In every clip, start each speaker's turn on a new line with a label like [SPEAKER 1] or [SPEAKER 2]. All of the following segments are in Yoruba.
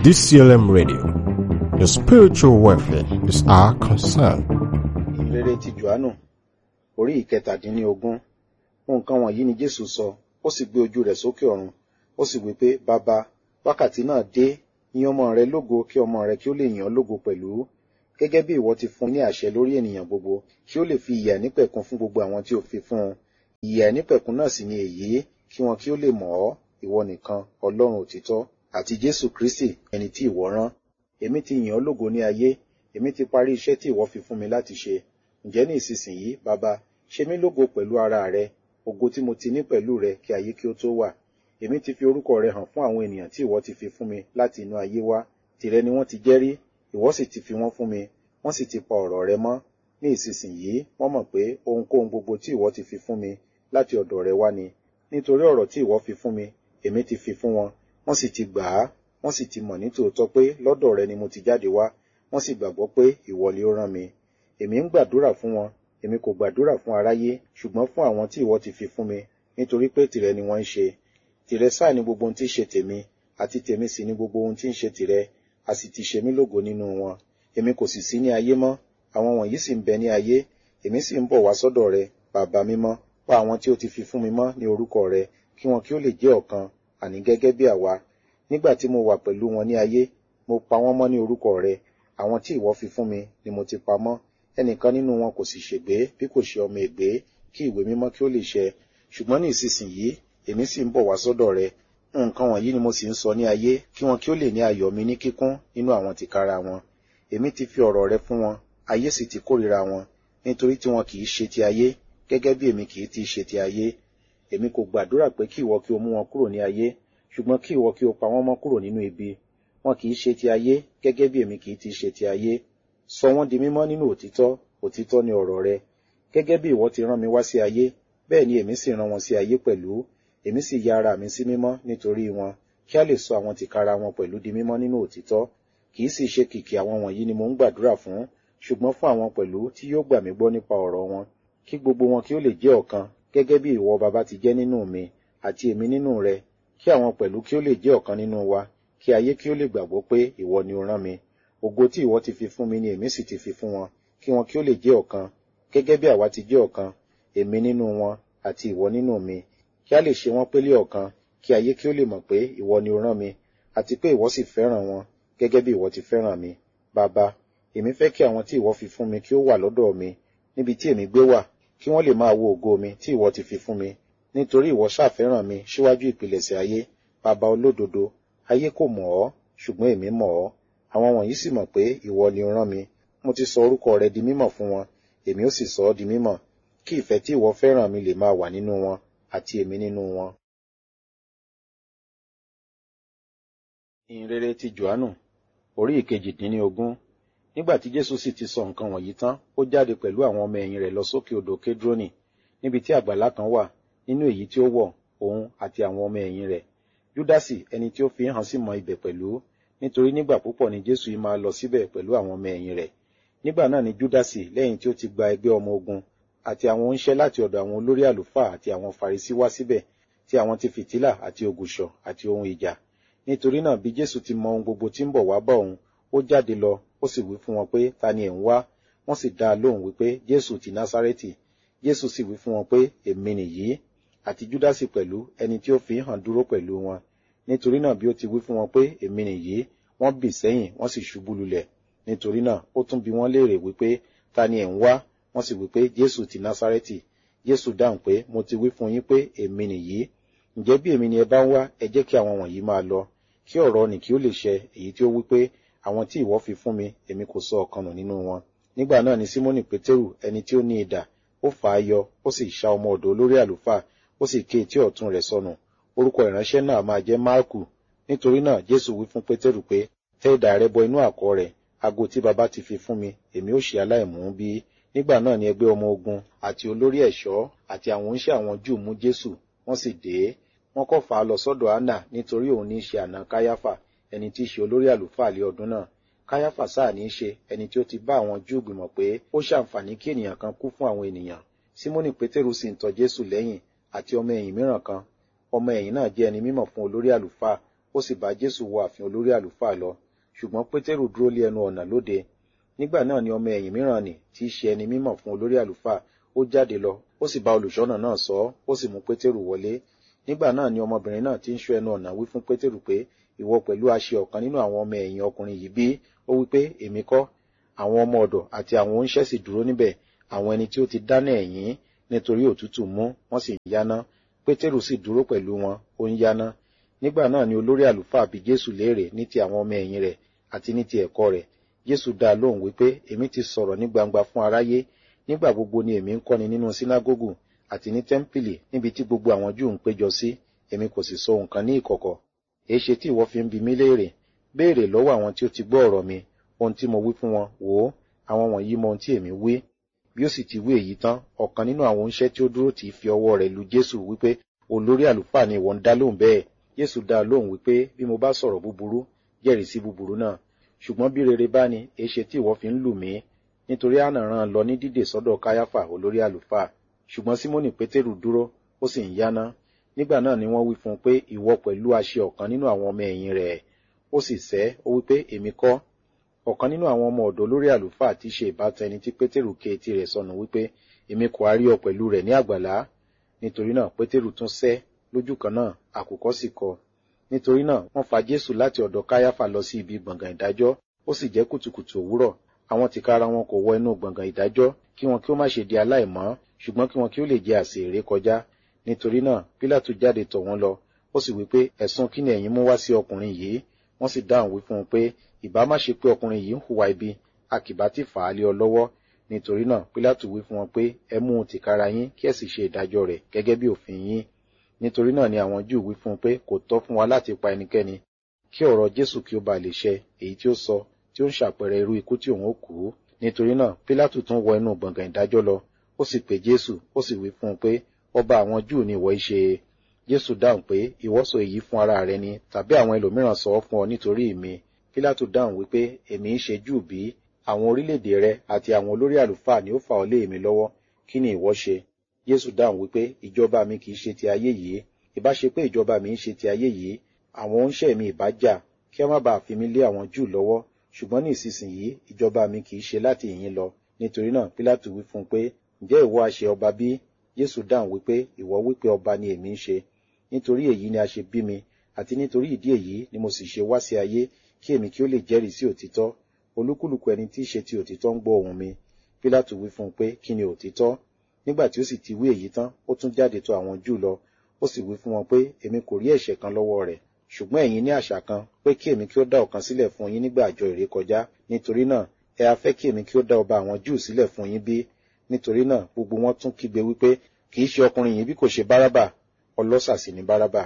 [SPEAKER 1] DCLM Radio. Your spiritual welfare is our concern.
[SPEAKER 2] ìrere ti johannu orí ìkẹtàdínlógún nǹkan wọ̀nyí ni jésù sọ ó sì gbé ojú rẹ̀ sókè ọ̀run ó sì wí pé bàbá wákàtí náà dé yìn ọmọ rẹ lógo kí ọmọ rẹ kí ó lè yìn ọ́ lógo pẹ̀lú gẹ́gẹ́ bí ìwọ ti fún ní àṣẹ lórí ènìyàn gbogbo kí ó lè fi ìyà nípẹ̀kun fún gbogbo àwọn tí ó fi fún un ìyà nípẹ̀kun náà sì ni èyí kí wọn kí ó lè mọ̀ ọ́ ìwọ nìkan ọlọ́run òtítọ́ àti jésù kristi ẹni tí ìwọ rán èmi ti yìn ọ́ lógo ní ayé èmi ti parí iṣẹ́ tí ìwọ fi fún mi láti ṣe ǹjẹ́ ní ìsinsìnyí bàbá ṣe mí lógo pẹ̀lú ara rẹ ògo tí mo ti ní pẹ̀lú rẹ kí ayé kí ó tó wà èmi ti fi orúkọ rẹ hàn fún àwọn ènìyàn tí ìwọ ti fi fún mi láti inú ayé wá tìrẹ ni wọ́n ti jẹ́rí ìwọ sì ti fi wọ́n fún mi wọ́n sì ti pa ọ̀rọ̀ rẹ mọ́ ní ìsinsìnyí wọ́n mọ̀ pé ohunkóhun gbogbo tí ìwọ ti fi fún mi láti ọ̀dọ̀ rẹ wá ni nítorí ọ̀rọ̀ tí ìwọ fi fún mi èmi ti fi fún wọn wọ́n sì ti gbà á wọ́n sì ti mọ̀ nítòótọ́ pé lọ́dọ̀ rẹ ni mo ti jáde wá wọ́n sì gbàgbọ́ pé ìwọ ni ó rán mi èmi ń gbàdúrà fún wọn èmi kò gbàdúrà fún aráyé ṣùgbọ́n fún àwọn tí ìwọ ti fi fún mi nítorí pé tìrẹ ni wọ́n ń ṣe tìrẹ sáà ni gbogbo ohun tí ń ṣe tèmi àti tèmi sì ni gbogbo ohun tí ń ṣe tìrẹ a sì ti ṣe mí lógo nínú wọn èmi kò sì sí ní ayé mọ́ àwọn wọ̀nyí sì ń bẹ ní ayé èmi sì ń bọ̀ wá sọ́dọ̀ rẹ bàbá mímọ́ pa àwọn tí ó ti fi fún mi mọ́ ní orúkọ rẹ kí wọn kí ó lè jẹ́ ọ̀kan àní gẹ́gẹ́ bí àwa nígbà tí mo wà pẹ̀lú wọn ní ayé mo pa wọ́n mọ́ ní orúkọ rẹ àwọn tí ìwọ fi fún mi ni mo ti pa mọ́ ẹnìkan nínú wọn kò sì ṣègbé bí kò ṣe ọmọ ègbé kí ìwé mímọ́ kí ó lè ṣẹ ṣùgbọ́n ní ìsinsìnyí èmi sì ń bọ̀ wá sọ́dọ̀ rẹ nǹkan wọ̀nyí ni mo sì ń sọ ní ayé kí wọn kí ó lè ní ayọ̀ mi ní kíkún nínú àwọn tìkára wọn èmi ti fi ọ̀rọ̀ rẹ fún wọn ayé sì ti kórìíra wọn nítorí tí wọn kì í ṣe ti ayé gẹ́gẹ́ bí èmi kì í ti ṣe ti ayé èmi kò gbàdúrà pé kí ìwọ kí o mú wọn kúrò ní ayé ṣùgbọ́n kí ìwọ kí o pa wọ́n mọ́ kúrò nínú ibi wọn kì í ṣe ti ayé gẹ́gẹ́ bí èmi kì í ti ṣe ti ayé sọ wọ́n di mímọ́ nínú òtítọ́ òtítọ́ ni ọ̀rọ̀ rẹ gẹ́gẹ́ bí ìwọ ti rán mi wá sí ayé bẹ́ẹ̀ ni èmi sì rán wọn sí ayé pẹ̀lú èmi sì ya ara mi sí mímọ́ nítorí wọn kí a lè sọ àwọn tìkára wọn pẹ̀lú di mímọ́ nínú òtítọ́ kì í sì ṣe kìkì àwọn wọ̀nyí ni mo ń gbàdúrà fún ṣùgbọ́n fún àwọn pẹ̀lú tí yóò gbà mí gbọ́ nípa ọ̀rọ̀ wọn kí gbogbo wọn kí ó lè jẹ́ ọ̀kan gẹ́gẹ́ bí ìwọ baba ti jẹ́ nínú mi àti èmi nínú rẹ kí àwọn pẹ̀lú kí ó lè jẹ́ ọ̀kan nínú wa kí ayé kí ó lè gbàgbọ́ pé ìwọ ni o rán mi ògo tí ìwọ ti fi fún mi ni èmi sì ti fi fún wọn kí wọn kí ó lè jẹ́ ọ̀kan gẹ́gẹ́ bí àwa ti jẹ́ ọ̀kan èmi nínú wọn àti ìwọ nínú mi kí a lè ṣe wọ́n pélé ọ̀kan kí ayé kí ó lè mọ̀ pé ìwọ ni o rán mi àti pé ìwọ sì fẹ́ràn wọn gẹ́gẹ́ bí ìwọ ti fẹ́ràn mi bàbá èmi fẹ́ kí àwọn tí ìwọ fi fún mi kí ó wà lọ́dọ̀ mi níbi tí èmi gbé wà kí wọ́n lè máa wo ògo mi tí ìwọ ti fi fún mi nítorí ìwọ ṣàfẹ́ràn mi síwájú ìpilẹ̀ṣẹ̀ ayé bàbá olódodo ayé kò mọ̀ ọ́ ṣùgbọ́n èmi mọ̀ ọ́ àwọn wọ̀nyí sì mọ̀ pé ìwọ ni o rán mi mo ti sọ orúkọ rẹ di mímọ̀ fún wọn èmi ó sì sọ ọ́ di mímọ̀ kí ìfẹ́ tí ìwọ fẹ́ràn mi lè máa wà nínú wọn àti èmi nínú wọn. ìhìnrere ti johannu orí ìkejìdínlógún nígbà tí jésù sì ti sọ nǹkan wọ̀nyí tán ó jáde pẹ̀lú àwọn ọmọ ẹ̀yìn rẹ̀ lọ sókè odò kédrónì níbi tí àgbàlá kan wà nínú èyí tí ó wọ̀ òun àti àwọn ọmọ ẹ̀yìn rẹ̀ júdásì ẹni tí ó fi hàn sí mọ ibẹ̀ pẹ̀lú nítorí nígbà púpọ̀ ni jésù yìí máa lọ síbẹ̀ pẹ̀lú àwọn ọmọ ẹ̀yìn rẹ̀ nígbà náà ni júdásì lẹ́yìn tí ó ti gba ẹgbẹ́ ọmọ ogun àti àwọn oníṣẹ́ láti ọ̀dọ̀ àwọn olórí àlùfáà àti àwọn farisí wá síbẹ̀ tí àwọn ti fìtílà àti ògùṣọ̀ àti ohun ìjà nítorí náà bí jésù ti mọ ohun gbogbo tí ń bọ̀ wá bá òun ó jáde lọ ó sì wí fún wọn pé ta ni ẹ̀ ń wá wọ́n sì dá a lóhùn wípé jésù ti násárẹ́tì jésù sì wí fún wọn pé èmi nìyí àti júdásì pẹ̀lú ẹni tí ó fi hàn dúró pẹ̀lú wọn nítorí náà bí ó ti wí fún wọn pé èmi nìyí wọ́n bì sẹ́yìn wọ́n sì ṣubú lulẹ̀ nítorí náà ó tún bi wọ́n léèrè wípé ta ni ẹ̀ ń wá wọ́n sì wípé jésù ti násárẹ́tì jésù dáhùn pé mo ti wí fún yín pé èmi nìyí ǹjẹ́ bí èmi ni ẹ bá ń wá ẹ jẹ́ kí àwọn wọ̀nyí máa lọ kí ọ̀rọ̀ nì kí ó lè ṣẹ èyí tí ó wí pé àwọn tí ìwọ fi fún mi èmi kò sọ ọ̀kan nù nínú wọn nígbà náà ni símónì pétérù ẹni tí ó ní idà ó fà á yọ ó sì ṣá ọmọ ọ̀dọ̀ olórí àlùfáà ó sì ké etí ọ̀tún rẹ̀ sọnù orúkọ ìránṣẹ́ náà máa jẹ́ máàkù nítorí náà jésù wí fún pétérù pé tẹ idà rẹ bọ inú àkọ̀ rẹ̀ ago tí baba ti fi fún mi èmi ó ṣe aláìmú bí nígbà náà ni ẹgbẹ́ ọmọ ogun àti olórí ẹ̀ṣọ́ àti àwọn oníṣẹ́ àwọn júù mú jésù wọ́n sì dé wọ́n kọ́ fà á lọ sọ́dọ̀ anna nítorí òun ní í ṣe àná káyáfà ẹni tí í ṣe olórí àlùfáà lé ọdún náà káyáfà sáà ní í ṣe ẹni tí ó ti bá àwọn júù gbìmọ̀ pé ó ṣàǹfààní kí ènìyàn kan kú fún àwọn ènìyàn símónì pétérù sì ń tọ jésù lẹ́yìn àti ọmọ ẹ̀yìn mìíràn kan ọmọ ẹ̀yìn náà jẹ́ ẹni mímọ̀ fún olórí àlùfáà ó sì bá jésù wọ ààfin olórí àlùfáà lọ ṣùgbọ́n pétérù dúró lé ẹnu ọ̀nà lóde nígbà náà ni ọmọ ẹ̀yìn mìíràn nì tí í ṣe ẹni mímọ̀ fún olórí àlùfáà ó jáde lọ ó sì bá olùṣọ́nà náà sọ ọ́ ó sì mú pétérù wọlé nígbà náà ni ọmọbìnrin náà tí ń ṣọ́ ẹnu ọ̀nà wí fún pétérù pé ìwọ pẹ̀lú aṣe ọ̀kan nínú àwọn ọmọ ẹ̀yìn ọkùnrin yìí bí ó wí pé èmi kọ́ àwọn ọmọ ọ̀dọ̀ àti àwọn oníṣẹ́ sì dúró níbẹ̀ àwọn ẹni tí ó ti dáná ẹ̀yìn nítorí òtútù mú wọ́n sì ń yáná pétérù sì dúró pẹ̀lú wọn ó ń yáná nígbà náà ni olórí àlùfáà bi jésù léèrè ní ti àwọn ọmọ ẹ̀yìn rẹ̀ àti ní ti ẹ̀kọ́ rẹ̀ jésù dá a lóhùn wípé èmi ti sọ̀rọ̀ ní gbangba fún aráyé nígbà gbogbo ni èmi ń kọ́ni nínú sínágógù àti ní tẹ́ḿpìlì níbi tí gbogbo àwọn júù ń péjọ sí èmi kò sì sọ nǹkan ní ìkọ̀kọ̀ èéṣe tí ìwọ fi ń bi mí léèrè béèrè lọ́wọ́ àwọn tí ó ti gbọ́ ọ̀rọ̀ mi ohun tí mo wí fún wọn wò ó àwọn wọ̀nyí mọ ohun tí èmi wí bí ó sì ti wí èyí tán ọ̀kan nínú àwọn oníṣẹ́ tí ó dúró tì í fi ọwọ́ rẹ̀ lu jésù wípé olórí àlùfáà ni ìwọ ń dá lóhùn bẹ́ẹ̀ jésù dá a lóhùn wípé bí mo bá sọ̀rọ̀ búburú jẹ́rìí sí búburú náà ṣùgbọ́n bí rere bá ní èéṣe tí ìwọ fi ń lù mí nítorí àná rán lọ ní dídè sọ́dọ̀ káyáfà olórí àlùfáà ṣùgbọ́n símónì pétérù dúró ó sì ń yáná nígbà náà ni wọ́n wí fún un pé ìwọ pẹ̀lú aṣẹ ọ̀kan nínú àwọn ọmọ ẹ̀yìn rẹ̀ ó sì sẹ́ ó wí pé èmi kọ́ ọ̀kan nínú àwọn ọmọ ọ̀dọ́ lórí àlùfáà tí í ṣe ìbátan ẹni tí pétérù ké etí rẹ̀ sọnù wípé èmi kò á rí ọ pẹ̀lú rẹ̀ ní àgbàlá nítorí náà pétérù tún sẹ́ lójú kan náà àkùkọ sì kọ nítorí náà wọ́n fa jésù láti ọ̀dọ̀ káyáfà lọ sí ibi gbọ̀ngàn ìdájọ́ ó sì jẹ́ kùtùkùtù òwúrọ̀ àwọn tìkára wọn kò wọ inú gbọ̀ngàn ìdájọ́ kí wọn kí ó má ṣe di aláìmọ́ ṣùgbọ́n kí wọn kí ó lè jẹ àsè èrè kọjá nítorí náà pílátù jáde tọ̀ wọ́n lọ ó sì wí pé ẹ̀sùn kí ni ẹ̀yin mú wá sí ọkùnrin yìí wọ́n sì dáhùn wí fún un pé ìbá má ṣe pé ọkùnrin yìí ń hùwà ibi a kì bá ti fà á lé ọ lọ́wọ́ nítorí náà pílátù wí fún wọn pé ẹ mú un tìkára yín kí ẹ sì ṣe ìdájọ́ rẹ̀ gẹ́gẹ́ bí òfin yín nítorí náà ni àwọn júù wí fún un pé kò tọ́ fún wa láti pa ẹnikẹ́ni kí ọ̀rọ̀ jésù kí ó ba lè ṣẹ èyí tí ó sọ tí ó ń ṣàpẹẹrẹ irú ikú tí òun ó kú nítorí náà pílátù tún wọ inú gbọ̀ngàn ìdájọ́ lọ ó sì pè jésù ó sì wí fún un pé ọba àwọn júù ni ìwọ ṣe jésù dáhùn pé ìwọ sọ èyí fún ara rẹ ni tàbí àwọn ẹlòmíràn sọ ọ fún ọ nítorí mi pílátù dáhùn wípé èmi ń ṣe júù bí àwọn orílẹ̀-èdè rẹ àti àwọn olórí àlùfáà ni ó fà ọ lé èmi lọ́wọ́ kí ni ìwọ ṣe jésù dáhùn wípé ìjọba mi kì í ṣe ti ayé yìí ìbá ṣe pé ìjọba mi ń ṣe ti ayé yìí àwọn oníṣẹ́ mi ìbá jà kí wọ́n má bàa fi mí lé àwọn júù lọ́wọ́ ṣùgbọ́n ní ìsinsìnyí ìjọba mi kì í ṣe láti ìyín lọ nítorí náà pílátù wí fún un pé ǹjẹ́ ìwọ àṣẹ ọba bí jésù dáhùn wípé ìwọ wípé ọba ni èmi ń ṣe nítorí èyí ni a ṣe bí mi àti nítorí ìdí èyí ni mo sì ṣe wá sí ayé kí èmi kí ó lè jẹ́rìí sí òtítọ́ olúkúlùkù ẹni tí í ṣe ti òtítọ́ ń gbọ́ ohùn mi pílátù wí fún un pé kí ni òtítọ́ nígbà tí ó sì ti wí èyí tán ó tún jáde tọ̀ àwọn júù lọ ó sì wí fún wọn pé èmi kò rí ẹ̀ṣẹ̀ kan lọ́wọ́ rẹ̀ ṣùgbọ́n ẹ̀yin ní àṣà kan pé kí èmi kí ó dá ọ̀kan sílẹ̀ fún yín nígbà àjọ ìrékọjá nítorí náà ẹ a fẹ́ kí èmi kí ó dá ọba àwọn júù sílẹ̀ fún yín bí nítorí náà gbogbo wọn tún kígbe wípé kì í ṣe ọkùnrin yìí bí kò ṣe bárábà ọlọ́ṣà sì ni bárábà.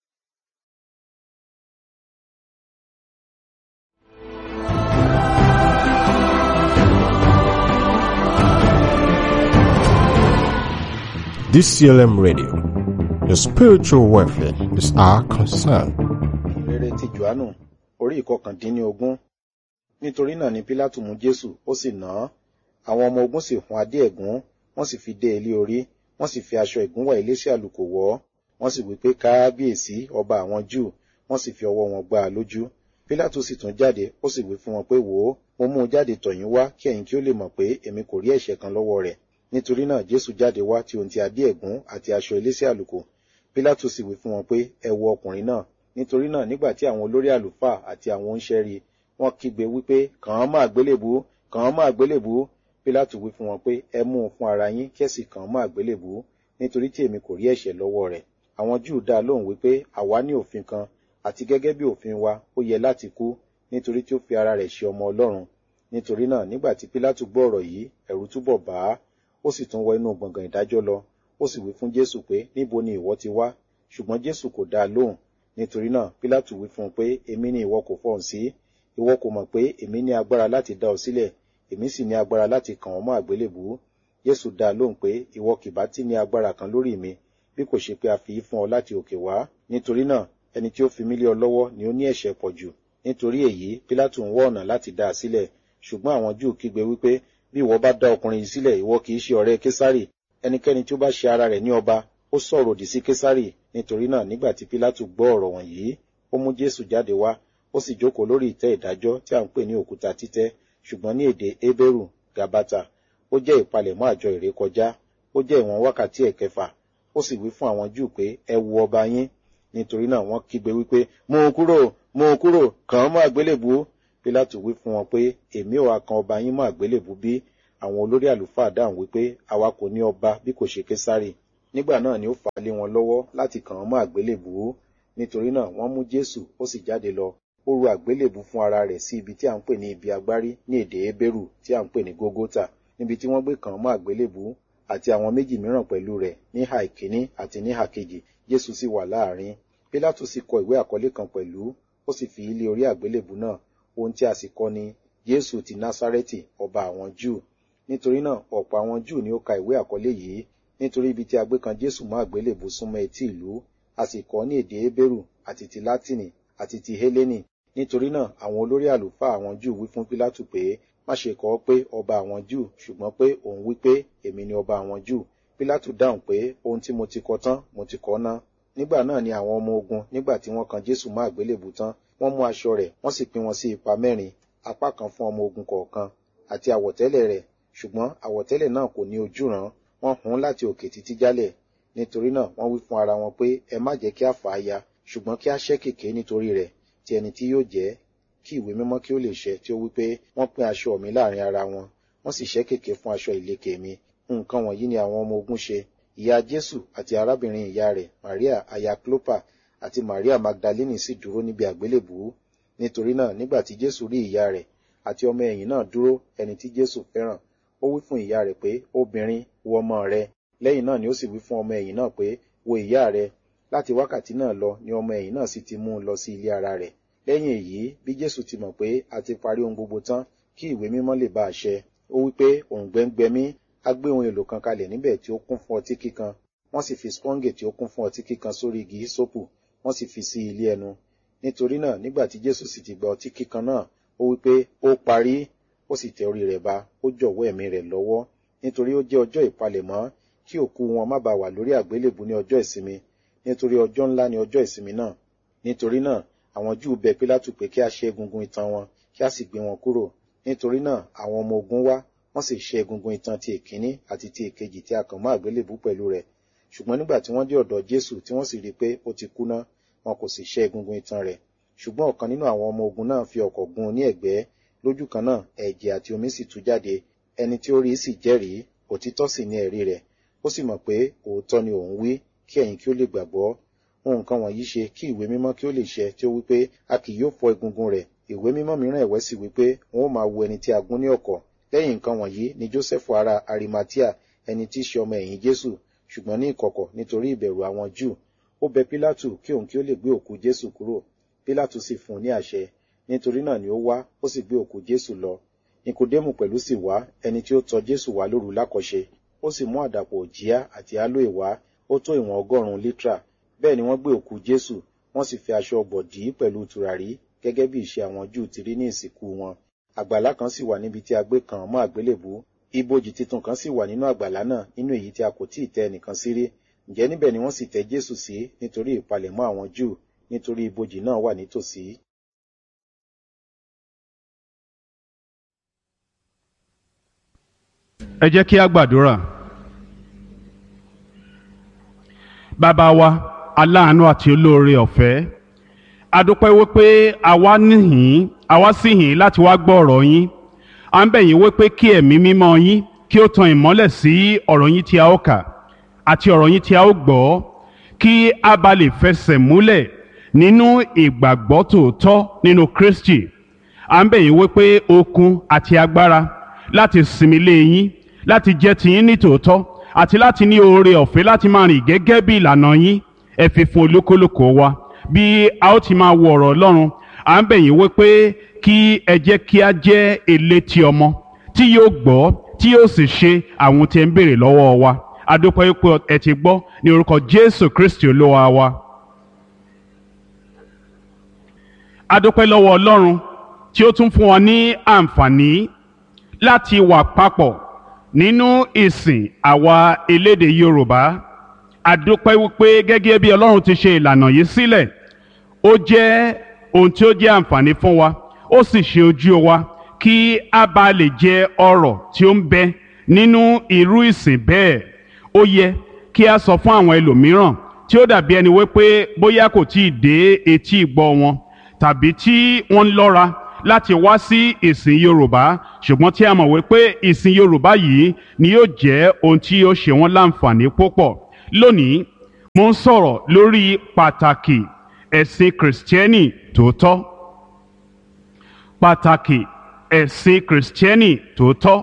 [SPEAKER 1] DCLM Radio. Your spiritual welfare is our concern.
[SPEAKER 2] Rere ti Jòhánù orí ìkọkàndínlógún. Nítorí náà ni Pílátù mú Jésù ó sì nà án. Àwọn ọmọ ogun sì hun adé ẹ̀gún, wọ́n sì fi dé ilé orí, wọ́n sì fi aṣọ ìgúnwà eléṣì àlùkò wọ̀ ọ́. Wọ́n sì wí pé káábíyèsí ọba àwọn Júù, wọ́n sì fi ọwọ́ wọn gbá a lójú. Pílátù sì tún jáde, ó sì wí fún wọn pé wò ó, mo mú un jáde tọ̀ yín wá kí ẹ̀yin kí ó lè mọ̀ pé èmi kò rí ẹ̀ṣẹ̀ kan lọ́wọ́ rẹ̀ nítorí náà jésù jáde wá tí ohun ti adé ẹ̀gún àti aṣọ eléṣẹ́ àlùkò pílátù sì wí fún wọn pé ẹ wo ọkùnrin náà nítorí náà nígbà tí àwọn olórí àlùfáà àti àwọn oníṣẹ́ rí wọ́n kígbe wípé kàn án mọ́ àgbélébùú kàn án mọ́ àgbélébùú pílátù wí fún wọn pé ẹ mú un fún ara yín kẹ́sì kàn án mọ́ àgbélébùú nítorí tí èmi kò rí ẹ̀ṣẹ̀ lọ́wọ́ rẹ̀ àwọn júù dá lóhùn wípé àwa ní òfin kan àti gẹ́gẹ́ bí òfin wa ó yẹ láti kú nítorí tí ó fi ara rẹ̀ ṣe ọmọ ọlọ́run nítorí náà nígbà tí pílátù gbọ́ ọ̀rọ̀ yìí ẹ̀rù túbọ̀ bà á ó sì tún wọ inú gbọ̀ngàn ìdájọ́ lọ ó sì wí fún jésù pé níbo ni ìwọ ti wá ṣùgbọ́n jésù kò dá a lóhùn nítorí náà pílátù wí fún un pé èmi ni ìwọ kò fọhùn sí ìwọ kò mọ̀ pé èmi ní agbára láti dá ọ sílẹ̀ èmi sì ní agbára láti kàn ọ́ mọ́ àgbélébùú jésù dá a lóhùn pé ìwọ kìbá tí ní agbára kan lórí mi bí kò ṣe pé a fi í fún ọ láti òkè wá nítorí náà ẹni tí ó fi mí lé ọ lọ́wọ́ ni ó ní ẹ̀ṣẹ̀ pọ̀ jù nítorí èyí pílátù ń wọ́ ọ̀nà láti dá a sílẹ̀ ṣùgbọ́n àwọn júù kígbe wípé bí ìwọ bá dá ọkùnrin yìí sílẹ̀ ìwọ kì í ṣe ọ̀rẹ́ késárì ẹnikẹ́ni tí ó bá ṣe ara rẹ̀ ní ọba ó sọ̀rọ̀ òdì sí késárì nítorí náà nígbà tí pílátù gbọ́ ọ̀rọ̀ wọ̀nyí ó mú jésù jáde wá ó sì jókòó lórí ìtẹ́ ìdájọ́ tí à ń pè ní òkúta títẹ́ ṣùgbọ́n ní èdè hébérù gabata ó jẹ́ ìpalẹ̀mọ́ àjọ ìrékọjá ó jẹ́ ìwọ̀n wákàtí ẹ̀kẹfà ó sì wí fún àwọn júù pé ẹ wo ọba yín nítorí náà wọ́n kígbe wípé mú un kúrò mú un kúrò kàn án mọ́ àgbélébùú pílátù wí fún wọn pé èmi ò wá kan ọba yín mọ́ àgbélébùú bí àwọn olórí àlùfáà dáhùn wípé àwa kò ní ọba bí kò ṣe késárì nígbà náà ni ó fà á lé wọn lọ́wọ́ láti kàn án mọ́ àgbélébùú nítorí náà wọ́n mú jésù ó sì jáde lọ ó ru àgbélébùú fún ara rẹ̀ sí ibi tí à ń pè ní ibi agbárí ní èdè hébérù tí à ń pè ní gógótà níbi tí wọ́n gbé kàn án mọ́ àgbélébùú àti àwọn méjì mìíràn pẹ̀lú rẹ̀ ní ìhà ìkíní àti ní ìhà kejì jésù sì wà láàrin pílátù sì kọ ìwé àkọlé kan pẹ̀lú ó sì fi ilé orí àgbélébùú náà ohun tí a sì kọ ni jésù ti násárẹ́tì ọba àwọn júù nítorí náà ọ̀pọ̀ àwọn júù ni ó ka ìwé àkọlé yìí nítorí ibi tí a gbé kan jésù mọ́ àgbélébùú súnmọ́ etí ìlú a sì kọ ní èdè hébérù àti ti látìnì àti ti hélénì nítorí náà àwọn olórí àlùfáà àwọn júù wí fún pílátù pé má ṣe kọ pé ọba àwọn júù ṣùgbọ́n pé òun wí pé èmi ni ọba àwọn júù pílátù dáhùn pé ohun tí mo ti kọ tán mo ti kọ ná nígbà náà ni àwọn ọmọ ogun nígbà tí wọ́n kan jésù mọ́ àgbélébùú tán wọ́n mú aṣọ rẹ̀ wọ́n sì pín wọn sí ipa mẹ́rin apá kan fún ọmọ ogun kọ̀ọ̀kan àti àwọ̀tẹ́lẹ̀ rẹ̀ ṣùgbọ́n àwọ̀tẹ́lẹ̀ náà kò ní ojúràn wọ́n hun láti òkè títí jálẹ̀ nítorí náà wọ́n wí fún ara wọn pé ẹ má jẹ́ kí a fà á ya ṣùgbọ́n kí a ṣẹ́ kèké nítorí rẹ̀ ti ẹni tí yóò jẹ́ kí ìwé mímọ́ kí ó lè ṣẹ tí ó wí pé wọ́n pín aṣọ mi láàrin ara wọn wọ́n sì ṣẹ́ kèké fún aṣọ ìlekè mi nǹkan wọ̀nyí ni àwọn ọmọ ogun ṣe ìyá jésù àti arábìnrin ìyá rẹ̀ maria aya clopa àti maria magdalene sì dúró níbi àgbélébùú nítorí náà nígbà tí jésù rí ìyá rẹ̀ àti ọmọ ẹ̀yìn náà dúró ẹni tí jésù fẹ́ràn ó wí fún ìyá rẹ̀ pé obìnrin wo ọmọ rẹ lẹ́yìn náà ni ó sì wí fún ọmọ ẹ̀yìn náà pé wo ìyá rẹ láti wákàtí náà lọ ni ọmọ ẹ̀yìn náà sì ti mú un lọ sí ilé ara rẹ̀ lẹ́yìn èyí bí jésù ti mọ̀ pé a ti parí ohun gbogbo tán kí ìwé mímọ́ lè bá a ṣẹ ó wí pé òun gbẹ́ngbẹ́mí á gbé ohun èlò kan kalẹ̀ níbẹ̀ tí ó kún fún ọtí kíkan wọ́n sì fi sponge tí ó kún fún ọtí kíkan sórí igi hisopu wọ́n sì fi sí ilé ẹnu nítorí náà nígbà tí jésù sì ti gba ọtí kíkan náà ó wí pé ó parí ó sì tẹ orí rẹ̀ ba ó jọ̀wọ́ ẹ̀mí rẹ̀ lọ́wọ́ nítorí ó jẹ́ ọjọ́ ìpalẹ̀mọ́ kí òkú wọn má bàa wà lórí àgbélébù ní ọjọ́ ìsinmi nítorí ọjọ́ ńlá ni ọjọ́ ìsinmi náà nítorí náà àwọn júù bẹ pílátù pé kí a ṣe egungun itan wọn kí a sì gbé wọn kúrò nítorí náà àwọn ọmọ ogun wá wọ́n sì ṣe egungun itan ti èkíní àti ti èkejì tí a kàn mọ́ àgbélébù pẹ̀lú rẹ̀ ṣùgbọ́n nígbà tí wọ́n dé ọ̀dọ̀ jésù tí wọ́n sì rí i pé ó ti kú ná wọn kò sì ṣe egungun itan rẹ̀ ṣùgbọ́n ọ̀kan nínú àwọn ọmọ ogun náà fi ọ̀kọ̀ gún un ní ẹ̀gbẹ́ lójú kan náà ẹ̀jẹ̀ àti omi sì tú jáde ẹni tí ó rí sì jẹ́rìí òtítọ́ sì ní ẹ̀rí rẹ̀ ó sì mọ̀ pé òótọ́ ni òun wí kí ẹ̀yin kí ó lè gbàgbọ́ nǹkan wọ̀nyí ṣe kí ìwé mímọ́ kí ó lè ṣẹ tí ó wí pé a kì yóò fọ́ egungun rẹ̀ ìwé mímọ́ mìíràn ẹ̀wẹ́ sì wí pé wọn ó máa wo ẹni tí a gún ní ọ̀kọ̀ lẹ́yìn nǹkan wọ̀nyí ni joseph ara arimatia ẹni tí í ṣe ọmọ ẹ̀yìn jésù ṣùgbọ́n ní ìkọ̀kọ̀ nítorí ìbẹ̀rù àwọn júù ó bẹ pílátù kí òun kí ó lè gbé òkú jésù kúrò pílátù sì fún un ní àṣẹ nítorí náà ni ó wá ó sì gbé òkú jésù lọ nikodemu pẹ̀lú sì wá ẹni tí ó tọ jésù wá lóru lákọ̀ṣe ó sì mú àdàpọ̀ òjíá àti aloe wá ó tó ìwọ̀n ọgọ́rùn-ún lítà bẹ́ẹ̀ ni wọ́n gbé òkú jésù wọ́n sì fi aṣọ ọ̀gbọ̀ dì í pẹ̀lú tùràrí gẹ́gẹ́ bí ìṣe àwọn júù ti rí ní ìsìnkú wọn àgbàlá kan sì wà níbi tí a gbé kàn án mọ́ àgbélébùú ibojì titun kan sì wà nínú àgbàlá náà nínú èyí tí a kò tíì tẹ ẹnìkan sí rí ǹjẹ́ níbẹ̀ ni wọ́n sì tẹ jésù sí nítorí ìpalẹ̀mọ́ àwọn júù nítorí ibojì náà wà nítòsí.
[SPEAKER 3] ẹ jẹ́ kí a gbàdúrà bàbá wa aláàánú àti olóore ọ̀fẹ́ adúpẹ́ wípé àwa níhìn àwa sì hìn láti wá gbọ́ ọ̀rọ̀ yín à ń bẹ̀ yín wípé kí ẹ̀mí mímọ́ yín kí ó tan ìmọ́lẹ̀ sí ọ̀rọ̀ yín tí a ó kà àti ọ̀rọ̀ yín tí a ó gbọ́ kí a bá lè fẹsẹ̀ múlẹ̀ nínú ìgbàgbọ́ tòótọ́ nínú Kristi à ń bẹ̀ yín wípé okun àti agbára láti sinmi lé yín láti jẹ́ tiyín ní tòótọ́ àti láti ní oore ọ̀fẹ́ láti máa rìn gẹ́gẹ́ bí ìlànà yín ẹ fi fún olúkúlùkù wa bí a ó ti máa wo ọ̀rọ̀ Ọlọ́run à ń bẹ̀ yín wípé kí ẹ jẹ́ kí a jẹ́ elétí ọmọ tí yóò gbọ́ tí yóò sì ṣe àwọn tí ẹ ń béèrè lọ́wọ́ wa adúpẹ́ wípé ẹ ti gbọ́ ní orúkọ Jésù Kristi olúwa wa. adúpẹ́ lọ́wọ́ Ọlọ́run tí ó tún fún wa ní àǹfààní láti wà papọ̀ nínú ìsìn àwa elédè Yorùbá adúpẹ́ wípé gẹ́gẹ́ bí Ọlọ́run ti ṣe ìlànà yìí sílẹ̀ ó jẹ́ ohun tí ó jẹ́ àǹfààní fún wa ó sì ṣe ojú wa kí a bá lè jẹ ọrọ̀ tí ó ń bẹ nínú irú ìsìn bẹ́ẹ̀ ó yẹ kí a sọ fún àwọn ẹlòmíràn tí ó dàbí ẹni wípé bóyá kò tí ì dé etí ìgbọ́ wọn tàbí tí wọ́n ń lọ́ra láti wá sí ìsìn Yorùbá ṣùgbọ́n tí a mọ̀ wípé ìsìn Yorùbá yìí ni yóò jẹ́ ohun tí yóò ṣe wọ́n láǹfààní púpọ̀ lónìí mo ń sọ̀rọ̀ lórí pàtàkì ẹ̀sìn kìrìsìtẹ́nì tòótọ́ pàtàkì ẹ̀sìn kìrìsìtẹ́nì tòótọ́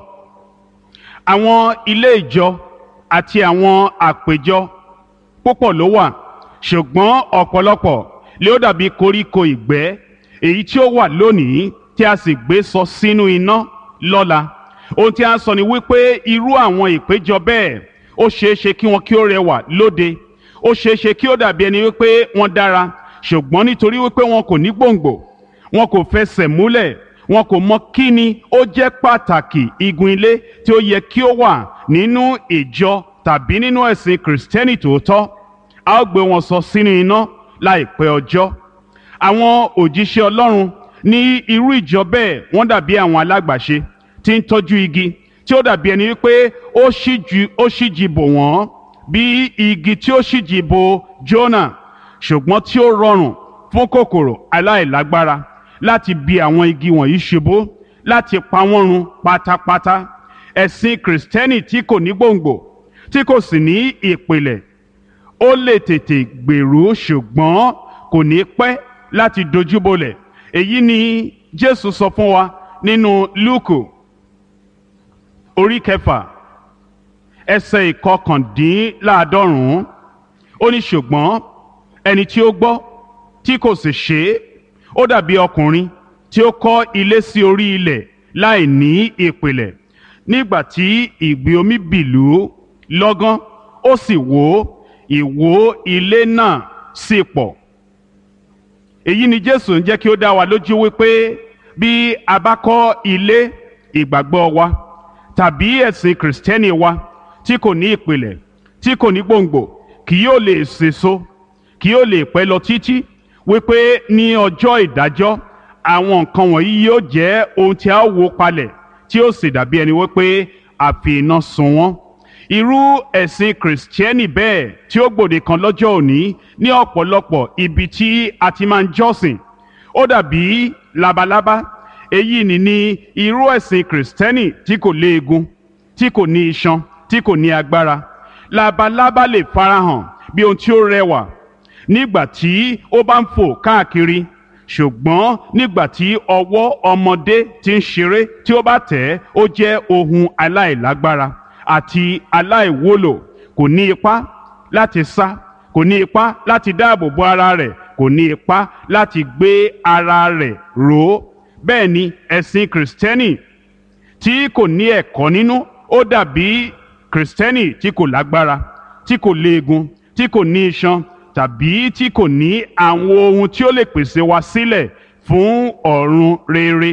[SPEAKER 3] àwọn ilé ìjọ àti àwọn àpéjọ púpọ̀ ló wà ṣùgbọ́n ọ̀pọ̀lọpọ̀ lé ó dàbí koríko ìgbẹ́ èyí tí ó wà lónìí tí a sì gbé sọ sínú iná lọ́la ohun tí a sọ ni wípé irú àwọn ìpéjọ bẹ́ẹ̀ ó ṣeé ṣe kí wọn kí ó rẹwà lóde ó ṣeé ṣe kí ó dàbí ẹni wípé wọ́n dára ṣùgbọ́n nítorí wípé wọn kò ní gbòǹgbò wọn kò fẹsẹ̀ múlẹ̀ wọn kò mọ kí ni ó jẹ́ pàtàkì igun ilé tí ó yẹ kí ó wà nínú ìjọ tàbí nínú ẹ̀sìn kìrìsìtẹ́nì tòótọ́ a ó gbé wọn sọ sínú iná láìpẹ́ ọjọ́ àwọn òjíṣẹ́ Ọlọ́run ní irú ìjọ bẹ́ẹ̀ wọ́n dàbí àwọn alágbàṣe tí ń tọ́jú igi tí ó dàbí ẹni wípé ó ṣíjú ó ṣíjì bò wọ́n bí igi tí ó ṣíjì bò Jónà ṣùgbọ́n tí ó rọrùn fún kòkòrò aláìlágbára láti bi àwọn igi wọ̀nyí ṣubú láti pa wọ́n run pátápátá ẹ̀sìn kìrìsìtẹ́nì tí kò ní gbòǹgbò tí kò sì ní ìpìlẹ̀ ó lè tètè gbèrú ṣùgbọ́n kò ní pẹ́ láti dojúbolẹ̀ èyí ni Jésù sọ fún wa nínú Lúùkù orí kẹfà ẹsẹ̀ ìkọkàndínláàádọ́rùn-ún ó ní ṣùgbọ́n ẹni tí ó gbọ́ tí kò sì ṣe é ó dàbí ọkùnrin tí ó kọ́ ilé sí orí ilẹ̀ láì ní ìpìlẹ̀ nígbà tí ìgbì omi bìlú lọ́gán ó sì wó ìwó ilé náà sì pọ̀ èyí ni Jésù ń jẹ́ kí ó dá wa lójú wípé bí a bá kọ́ ilé ìgbàgbọ́ wa tàbí ẹ̀sìn kìrìsìtẹ́nì wa tí kò ní ìpìlẹ̀ tí kò ní gbòǹgbò kì yóò lè sèso kì yóò lè pẹ́ lọ títí wípé ní ọjọ́ ìdájọ́ àwọn nǹkan wọ̀nyí yóò jẹ́ ohun tí a wó palẹ̀ tí ó sì dàbí ẹni wípé a fi iná sun wọ́n irú ẹ̀sìn kìrìsìtẹ́nì bẹ́ẹ̀ tí ó gbòde kan lọ́jọ́ òní ní ọ̀pọ̀lọpọ̀ ibi tí a ti máa ń jọ́sìn ó dàbí labalábá èyí ni ní irú ẹ̀sìn kìrìsìtẹ́nì tí kò léegun tí kò ní iṣan tí kò ní agbára labalábá lè farahàn bí ohun tí ó rẹwà nígbà tí ó bá ń fò káàkiri ṣùgbọ́n nígbà tí ọwọ́ ọmọdé ti ń ṣeré tí ó bá tẹ̀ ẹ́ ó jẹ́ ohun aláìlágbára àti aláìwúlò kò ní ipá láti sá kò ní ipá láti dáàbò bo ara rẹ̀ kò ní ipá láti gbé ara rẹ̀ ró bẹ́ẹ̀ ni ẹ̀sìn kìrìsìtẹ́nì tí kò ní ẹ̀kọ́ nínú ó dàbí kìrìsìtẹ́nì tí kò lágbára tí kò léegun tí kò ní iṣan tàbí tí kò ní àwọn ohun tí ó lè pèsè wa sílẹ̀ fún ọ̀run rere.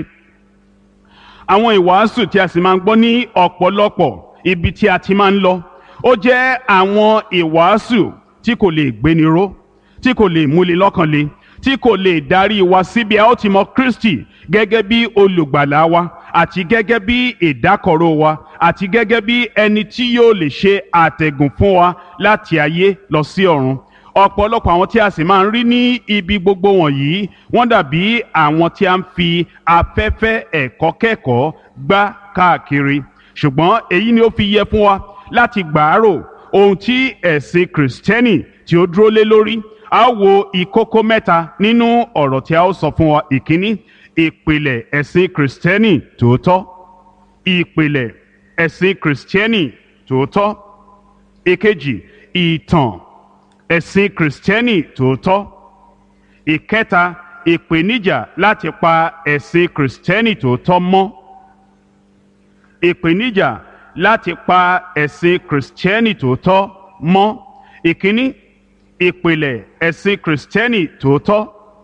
[SPEAKER 3] àwọn ìwàásù tí a sì máa ń gbọ́ ní ọ̀pọ̀lọpọ̀ ibi tí a ti máa ń lọ ó jẹ́ àwọn ìwàásù tí kò lè gbéni ró tí kò lè múni lọ́kàn le tí kò lè darí wa síbi a ó ti mọ Kristi gẹ́gẹ́ bí olùgbàlà wa àti gẹ́gẹ́ bí ìdákọ̀ró wa àti gẹ́gẹ́ bí ẹni tí yóò lè ṣe àtẹ̀gùn fún wa láti ayé lọ sí ọ̀run ọ̀pọ̀lọpọ̀ àwọn tí a sì máa ń rí ní ibi gbogbo wọ̀nyí wọ́n dàbí àwọn tí a ń fi afẹ́fẹ́ ẹ̀kọ́ kẹ́kọ̀ọ́ gbá káàkiri ṣùgbọ́n èyí ni ó fi yẹ fún wa láti gbàárò ohun tí ẹ̀sìn kìrìsìtẹ́nì tí ó dúró lé lórí a ó wo ìkókó mẹ́ta nínú ọ̀rọ̀ tí a ó sọ fún wa ìkíní ìpìlẹ̀ ẹ̀sìn kìrìsìtẹ́nì tòótọ́ ìpìlẹ̀ ẹ̀sìn kìrìsìtẹ́nì tòótọ́ ìkejì ìtàn ẹ̀sìn kìrìsìtẹ́nì tòótọ́ ìkẹta ìpèníjà láti pa ẹ̀sìn kìrìsìtẹ́nì tòótọ́ mọ́ ìpèníjà láti pa ẹ̀sìn kìrìsìtẹ́nì tòótọ́ mọ́ ìkíní ìpìlẹ̀ ẹ̀sìn kìrìsìtẹ́nì tòótọ́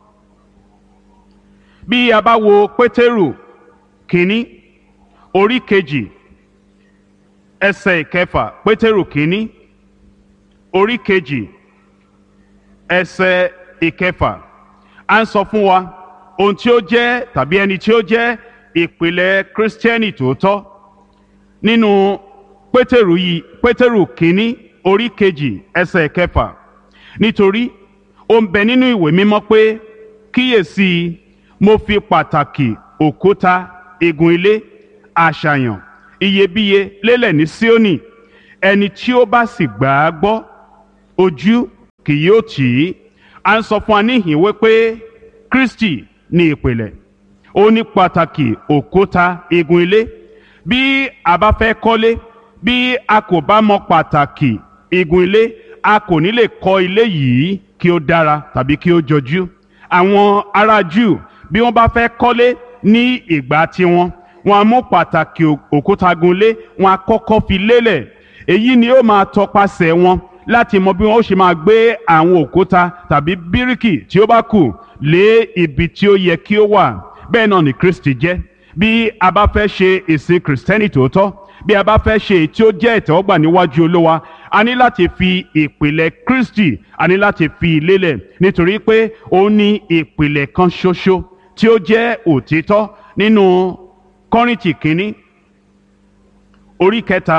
[SPEAKER 3] bí a bá wo pétérù kínní orí kejì ẹsẹ̀ ìkẹfà pétérù kínní orí kejì ẹsẹ̀ ìkẹfà à ń sọ fún wa ohun tí ó jẹ́ tàbí ẹni tí ó jẹ́ ìpìlẹ̀ kírísítẹ́nì tòótọ́ nínú pétérù yìí pétérù kínní orí kejì ẹsẹ̀ kẹfà nítorí ó ń bẹ nínú ìwé mímọ́ pé kíyèsí mo fi pàtàkì òkúta igun ilé àṣàyàn iyebíye lélẹ̀ ní Síónì ẹni tí ó bá sì gbà á gbọ́ ojú kì yóò tì í à ń sọ fún wa níhìn wípé Kristi ní ìpìlẹ̀ ó ní pàtàkì òkúta igun ilé bí a bá fẹ́ kọ́lé bí a kò bá mọ pàtàkì igun ilé a kò ní lè kọ́ ilé yìí kí ó dára tàbí kí ó jọjú àwọn ará Júù bí wọ́n bá fẹ́ kọ́lé ní ìgbà tiwọn wọ́n á mú pàtàkì òkúta gunlé wọ́n á kọ́kọ́ fi lélẹ̀ èyí ni ó máa tọpasẹ̀ wọn láti mọ bí wọ́n ó ṣe máa gbé àwọn òkúta tàbí bíríkì tí ó bá kù lé ibi tí ó yẹ kí ó wà bẹ́ẹ̀ náà ni Kristi jẹ́ bí a bá fẹ́ ṣe ìsìn kìrìsìtẹ́nì tòótọ́ bí a bá fẹ́ ṣe èyí tí ó jẹ́ ìtẹ́wọ́gbà níwájú Olúwa a ní láti fi ìpìlẹ̀ Kristi a ní láti fi lélẹ̀ nítorí pé ó ní ìpìlẹ̀ kan ṣoṣo tí ó jẹ́ òtítọ́ nínú Kọ́ríńtì kínní orí kẹta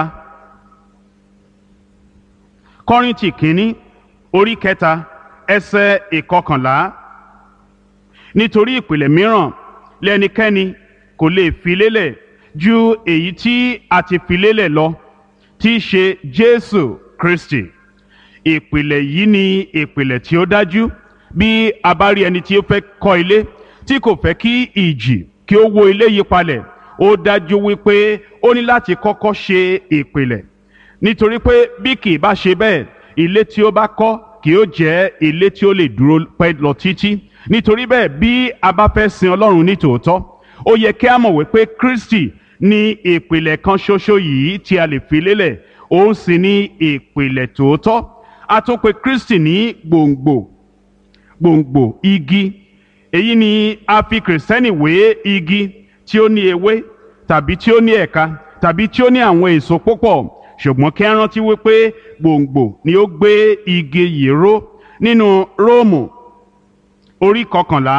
[SPEAKER 3] Kọ́ríńtì kínní orí kẹta ẹsẹ̀ ìkọkànlá nítorí ìpìlẹ̀ mìíràn lẹ́nikẹ́ni kò lè fi lélẹ̀ ju èyí tí a ti fi lélẹ̀ lọ tí í ṣe Jésù Kristi ìpìlẹ̀ yìí ni ìpìlẹ̀ tí ó dájú bí a bá rí ẹni tí ó fẹ́ kọ́ ilé tí kò fẹ́ kí ìjì kí ó wó ilé yí palẹ̀ ó dájú wípé ó ní láti kọ́kọ́ ṣe ìpìlẹ̀ nítorí pé bí kì í bá ṣe bẹ́ẹ̀ ilé tí ó bá kọ́ kì ó jẹ́ ilé tí ó lè dúró pẹ́ lọ títí nítorí bẹ́ẹ̀ bí a bá fẹ́ sin Ọlọ́run ní tòótọ́ ó yẹ kí a mọ̀ wípé Kristi ní ìpìlẹ̀ kan ṣoṣo yìí tí a lè fi lélẹ̀ òun sì ní ìpìlẹ̀ tòótọ́ a tún pè Kristi ní gbòǹgbò gbòǹgbò igi èyí ni a fi kìrìsìtẹ́nì wé igi tí ó ní ewé tàbí tí ó ní ẹ̀ka tàbí tí ó ní àwọn èso púpọ̀ ṣùgbọ́n kí a rántí wípé gbòǹgbò ni ó gbé igi yìí ró nínú Róòmù orí kọkànlá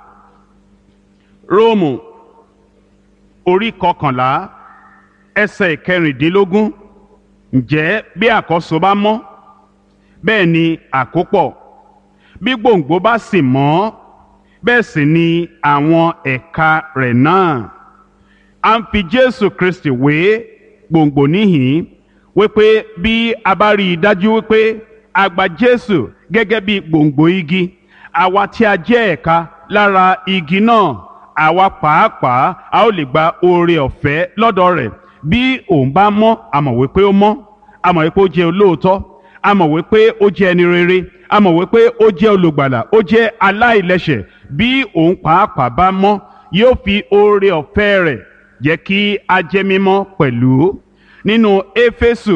[SPEAKER 3] Róòmù orí kọkànlá ẹsẹ̀ ìkẹrìndínlógún ǹjẹ́ bí àkọ́so bá mọ́ bẹ́ẹ̀ ni àkópọ̀ bí gbòǹgbò bá sì mọ́ bẹ́ẹ̀ sì ni àwọn ẹ̀ka rẹ̀ náà à ń fi Jésù Kristi wé gbòǹgbò níhìn wípé bí a bá rí i dájú wípé a gba Jésù gẹ́gẹ́ bí gbòǹgbò igi àwa tí a jẹ́ ẹ̀ka lára igi náà àwa pàápàá a ó lè gba oore ọ̀fẹ́ lọ́dọ̀ rẹ̀ bí òun bá mọ́ a mọ̀ wípé ó mọ́ a mọ̀ wípé ó jẹ́ olóòótọ́ a mọ̀ wípé ó jẹ́ ẹni rere a mọ̀ wípé ó jẹ́ olùgbàlà ó jẹ́ aláìlẹ́ṣẹ̀ bí òun pàápàá bá mọ́ yóò fi oore ọ̀fẹ́ rẹ̀ jẹ́ kí a jẹ́ mímọ́ pẹ̀lú nínú éfésù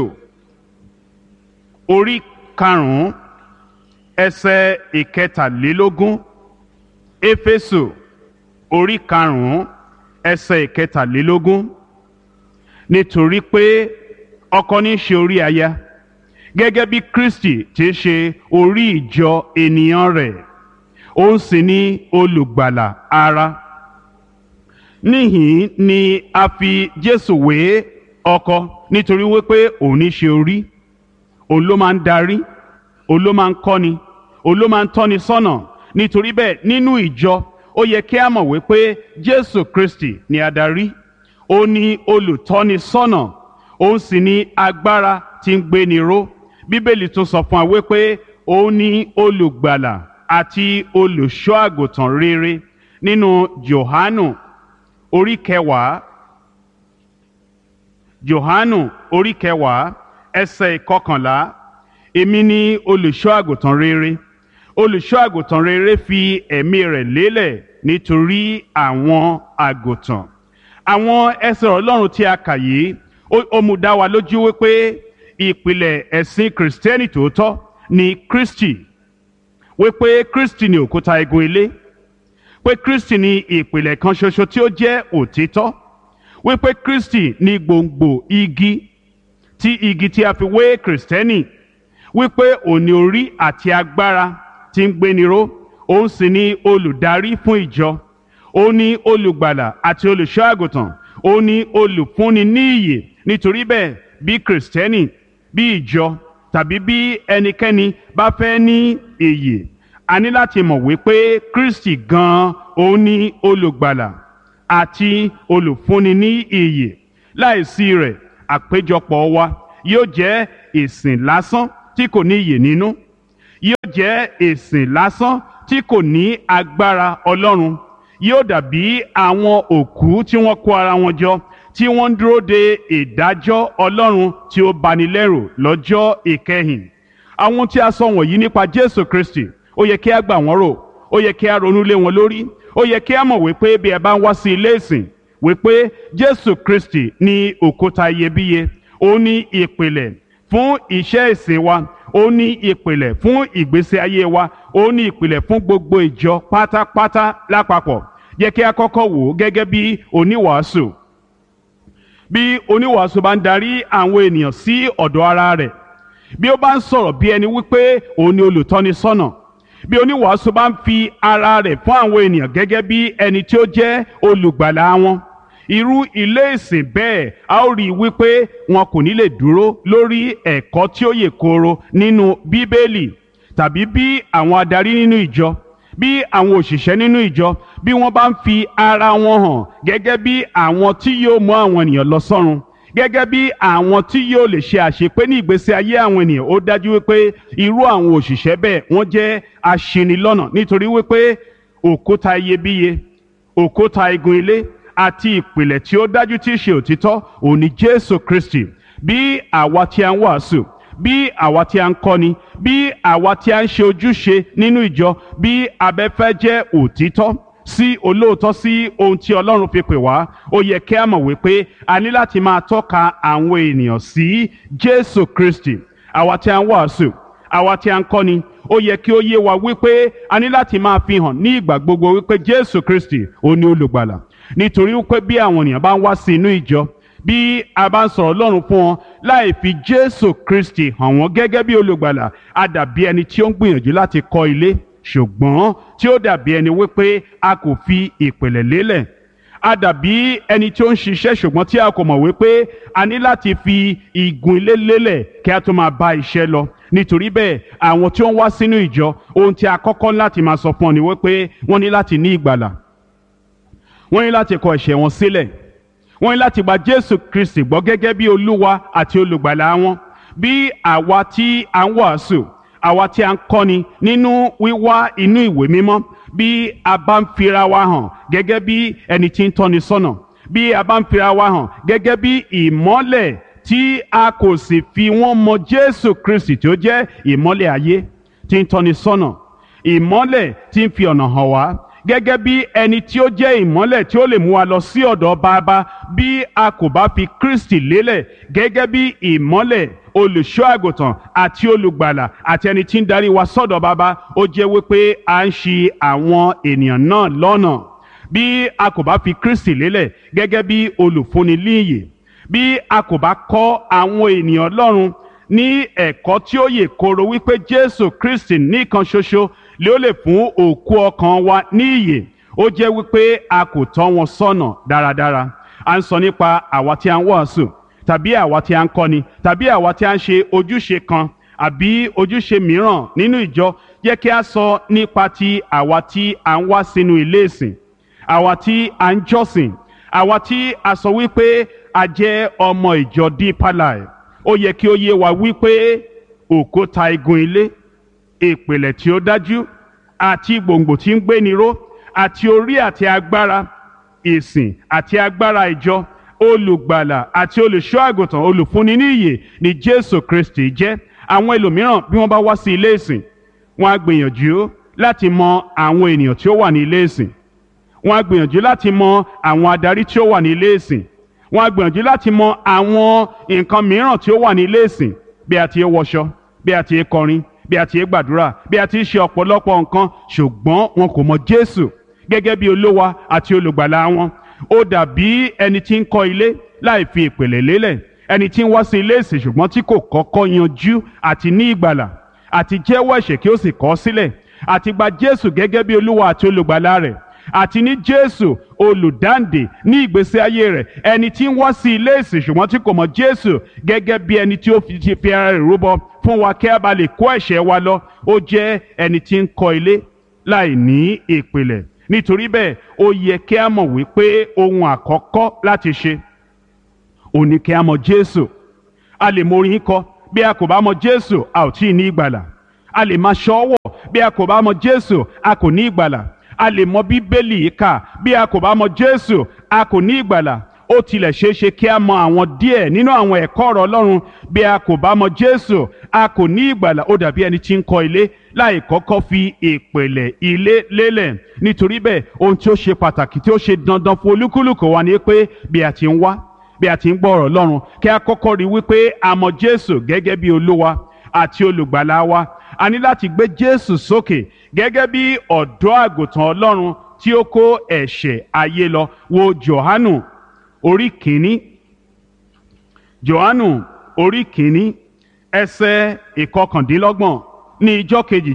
[SPEAKER 3] orí karùn-ún ẹsẹ̀ ìkẹtàlélógún éfésù orí karùn-ún ẹsẹ̀ ìkẹtàlélógún nítorí pé ọkọ ní í ṣe orí aya gẹ́gẹ́ bí Kristi ti ṣe orí ìjọ ènìyàn rẹ̀ òun sì ni olùgbàlà ara níhìn ni a fi Jésù wé ọkọ nítorí wípé òun ní ṣe orí òun ló máa ń darí òun ló máa ń kọ́ni òun ló máa ń tọ́ni sọ́nà nítorí bẹ́ẹ̀ nínú ìjọ ó yẹ kí a mọ̀ wípé Jésù Kristi ni adarí ó ní olùtọ́ni sọ́nà òun sì ní agbára tí ń gbéni ró bíbélì tún sọ fún wa wípé òun ní olùgbàlà àti olùṣọ́ àgùntàn rere nínú Jòhánù orí kẹwàá Jòhánù orí kẹwàá ẹsẹ̀ ìkọkànlá èmi ni olùṣọ́ àgùntàn rere olùṣọ́ àgùntàn rere fi ẹ̀mí rẹ̀ lélẹ̀ nítorí àwọn àgùntàn àwọn ẹsẹ̀ Ọlọ́run tí a kà yìí ó mú dá wa lójú wípé ìpìlẹ̀ ẹ̀sìn kìrìsìtẹ́nì tòótọ́ ni Kristi wípé Kristi ni òkúta igun ilé pé Kristi ni ìpìlẹ̀ kan ṣoṣo tí ó jẹ́ òtítọ́ wípé Kristi ni gbòǹgbò igi tí igi tí a fi wé kìrìsìtẹ́nì wípé òní orí àti agbára tí ń gbéni ró òun sì ni olùdarí fún ìjọ ó ní olùgbàlà àti olùṣọ́ àgùntàn ó ní olùfúnni ní ìyè nítorí bẹ́ẹ̀ bí kìrìsìtẹ́nì bí ìjọ tàbí bí ẹnikẹ́ni bá fẹ́ ní ìyè a ní láti mọ̀ wípé kristi gan-an òun ní olùgbàlà àti olùfúnni ní ìyè láìsí rẹ̀ àpéjọpọ̀ wa yóò jẹ́ ìsìn lásán tí kò ní ìyè nínú yóò jẹ́ ìsìn lásán tí kò ní agbára ọlọ́run yóò dàbí àwọn òkú tí wọ́n kó ara wọn jọ tí wọ́n ń dúró de ìdájọ́ ọlọ́run tí ó bani lẹ́rù lọ́jọ́ ìkẹyìn àwọn tí a sọ wọ̀nyí nípa jésù kristi ó yẹ kí a gbà wọ́n rò ó yẹ kí a ronú lé wọn lórí ó yẹ kí a mọ̀ wípé bí ẹ bá ń wá sí ilé ìsìn wípé jésù kristi ní òkúta iyebíye ó ní ìpìlẹ̀ fún iṣẹ́ ìsìn wa ó ní ìpìlẹ̀ fún ìgbésí ayé wa ó ní ìpìlẹ̀ fún gbogbo ìjọ pátápátá lápapọ̀ yẹ kí a kọ́kọ́ wò ó gẹ́gẹ́ bí oníwàásù bí oníwàásù bá ń darí àwọn ènìyàn sí ọ̀dọ̀ ara rẹ̀ bí ó bá ń sọ̀rọ̀ bí ẹni wípé òun ni olùtọ́nisọ́nà bí oníwàásù bá ń fi ara rẹ̀ fún àwọn ènìyàn gẹ́gẹ́ bí ẹni tí ó jẹ́ olùgbàlà wọn irú ilé ìsìn bẹ́ẹ̀ a ó rí i wípé wọn kò ní lè dúró lórí ẹ̀kọ́ tí ó yè kooro nínú bíbélì tàbí bí àwọn adarí nínú ìjọ bí àwọn òṣìṣẹ́ nínú ìjọ bí wọ́n bá ń fi ara wọn hàn gẹ́gẹ́ bí àwọn tí yóò mú àwọn ènìyàn lọ sọ́run gẹ́gẹ́ bí àwọn tí yóò lè ṣe àṣepé ní ìgbésí ayé àwọn ènìyàn ó dájú wípé irú àwọn òṣìṣẹ́ bẹ́ẹ̀ wọ́n jẹ́ aṣinilọ́nà nítorí wípé òkúta iyebíye òkúta igun ilé àti ìpìlẹ̀ tí ó dájú tí í ṣe òtítọ́ òun ni Jésù Kristi bí àwa tí a ń wàásù bí àwa tí a ń kọ́ni bí àwa tí a ń ṣe ojúṣe nínú ìjọ bí abẹ́fẹ́ jẹ́ òtítọ́ sí olóòótọ́ sí ohun tí Ọlọ́run fi pè wá ó yẹ kí a mọ̀ wípé a ní láti máa tọ́ka àwọn ènìyàn sí Jésù Kristi àwa tí a ń wàásù àwa tí a ń kọ́ni ó yẹ kí ó yé wa wípé a ní láti máa fi hàn ní ìgbà gbogbo wípé Jésù Kristi ó ní olùgbàlà nítorí wípé bí àwọn ènìyàn bá ń wá sí inú ìjọ bí a bá ń sọ̀rọ̀ Ọlọ́run fún wọn láì fi Jésù Kristi hàn wọ́n gẹ́gẹ́ bí olùgbàlà a dàbí ẹni tí ó ń gbìyànjú láti kọ́ ilé ṣùgbọ́n tí ó dàbí ẹni wípé a kò fi ìpìlẹ̀ lélẹ̀ a dàbí ẹni tí ó ń ṣiṣẹ́ ṣùgbọ́n tí a kò mọ̀ wípé a ní láti fi igun ilé lélẹ̀ kí a tó máa bá iṣẹ́ lọ nítorí bẹ́ẹ̀ àwọn tí ó ń wá sínú ìjọ ohun tí a kọ́kọ́ láti máa sọ fún ọ ni wípé wọ́n ní láti ní ìgbàlà wọ́n ní láti kọ ẹ̀ṣẹ̀ wọn sílẹ̀ wọ́n ní láti gba Jésù Kristi gbọ́ gẹ́gẹ́ bí Olúwa àti olùgbàlà wọn bí àwa tí a ń wàásù àwa tí a ń kọ́ni nínú wíwá inú ìwé mímọ́ bí a bá ń fira wa hàn gẹ́gẹ́ bí ẹni tí ń tọ́ni sọ́nà bí a bá ń fira wa hàn gẹ́gẹ́ bí ìmọ́lẹ̀ tí a kò sì fi wọ́n mọ Jésù Kristi tí ó jẹ́ ìmọ́lẹ̀ ayé tí ń tọ́ni sọ́nà ìmọ́lẹ̀ tí ń fi ọ̀nà hàn wá gẹ́gẹ́ bí ẹni tí ó jẹ́ ìmọ́lẹ̀ tí ó lè mú wa lọ sí ọ̀dọ̀ bàbá bí a kò bá fi Kristi lélẹ̀ gẹ́gẹ́ bí ìmọ́lẹ̀ olùṣọ́ àgùntàn àti olùgbàlà àti ẹni tí ń darí wa sọ́dọ̀ bàbá ó jẹ́ wípé à ń ṣì àwọn ènìyàn náà lọ́nà bí a kò bá fi Kristi lélẹ̀ gẹ́gẹ́ bí olùfúnni líyè bí a kò bá kọ́ àwọn ènìyàn Ọlọ́run ní ẹ̀kọ́ tí ó yè kooro wípé Jésù Kristi nìkan ṣoṣo lé ó lè fún òkú ọkàn wa ní ìyè ó jẹ́ wípé a kò tọ́ wọn sọ́nà dáradára à ń sọ nípa àwa tí a ń wàásù tàbí àwa tí a ń kọ́ni tàbí àwa tí a ń ṣe ojúṣe kan àbí ojúṣe mìíràn nínú ìjọ yẹ kí a sọ nípa ti àwa tí a ń wá sínú ilé ìsìn àwa tí a ń jọ́sìn àwa tí a sọ wípé a jẹ́ ọmọ ìjọ Deeper Life ó yẹ kí ó yé wa wípé òkúta igun ilé ìpìlẹ̀ tí ó dájú àti gbòǹgbò tí ń gbéni ró àti orí àti agbára ìsìn àti agbára ìjọ olùgbàlà àti olùṣọ́ àgùntàn olùfúnni ní ìyè ni Jésù Kristi jẹ́ àwọn ẹlòmíràn bí wọ́n bá wá sí ilé ìsìn wọ́n á gbìyànjú láti mọ àwọn ènìyàn tí ó wà ní ilé ìsìn wọ́n á gbìyànjú láti mọ àwọn adarí tí ó wà ní ilé ìsìn wọ́n á gbìyànjú láti mọ àwọn nǹkan mìíràn tí ó wà ní ilé ìsìn bí a ti ń wọṣọ bí a ti ń kọrin bí a ti ń gbàdúrà bí a ti ń ṣe ọ̀pọ̀lọpọ̀ nǹkan ṣùgbọ́n wọn kò mọ Jésù gẹ́gẹ́ bí olówa àti olùgbàlà wọn ó dàbí ẹni tí ń kọ́ ilé láì fi ìpìlẹ̀ lélẹ̀ ẹni tí ń wá sí ilé ìsìn ṣùgbọ́n tí kò kọ́kọ́ yanjú àti ní ìgbàlà àti jẹ́wọ́ ẹ̀ṣẹ̀ kí ó sì kọ̀ ọ́ sílẹ̀ àti gba jésù gẹ́gẹ́ bí olúwa àti olùgbàlà rẹ̀ àti ní jésù olùdáǹdè ní ìgbésí ayé rẹ̀ ẹni tí ń wá sí ilé ìsìn ṣùgbọ́n tí kò mọ̀ jésù gẹ́gẹ́ bí ẹni tí ó fi ti fi ara rẹ̀ rúbọ fún wa kí a bá lè kó ẹ̀ṣẹ̀ wa lọ ó jẹ́ ẹni tí ń kọ́ ilé láì ní ìpìlẹ̀ nítorí bẹ́ẹ̀ ó yẹ kí a mọ̀ wípé ohun àkọ́kọ́ láti ṣe ò ní kí a mọ̀ jésù a lè mọ orin kọ bí a kò bá mọ̀ jésù a ò tí ì ní ìgbàlà a lè máa ṣọ́wọ̀ bí a kò bá mọ̀ jésù a kò ní ìgbàlà a lè mọ bíbélì kà bí a kò bá mọ̀ jésù a kò ní ìgbàlà ó tilẹ̀ ṣeé ṣe kí a mọ àwọn díẹ̀ nínú àwọn ẹ̀kọ́ ọ̀rọ̀ ọlọ́run bí a kò bá mọ̀ jésù a kò ní ìgbàlà ó dàbí ẹni tí ń kọ́ ilé láì kọ́kọ́ fi ìpìlẹ̀ ilé lélẹ̀ nítorí bẹ́ẹ̀ ohun tí ó ṣe pàtàkì tí ó ṣe dandan fún olúkúlùkù wa ni pé bí a ti ń wá bí a ti ń gbọ́ ọ̀rọ̀ ọlọ́run kí a kọ́kọ́ rí wípé a mọ̀ jésù gẹ́gẹ́ bí olúwa àti olùgbàlà wa a ní láti gbé jésù sókè gẹ́gẹ́ bí ọ̀dọ́ àgùntàn ọlọ́run tí ó kó ẹ̀ṣẹ̀ ayé lọ wo johanu orí kìíní johanu orí kìíní ẹsẹ̀ ìkọkàndínlọ́gbọ̀n ní ijọ́ kejì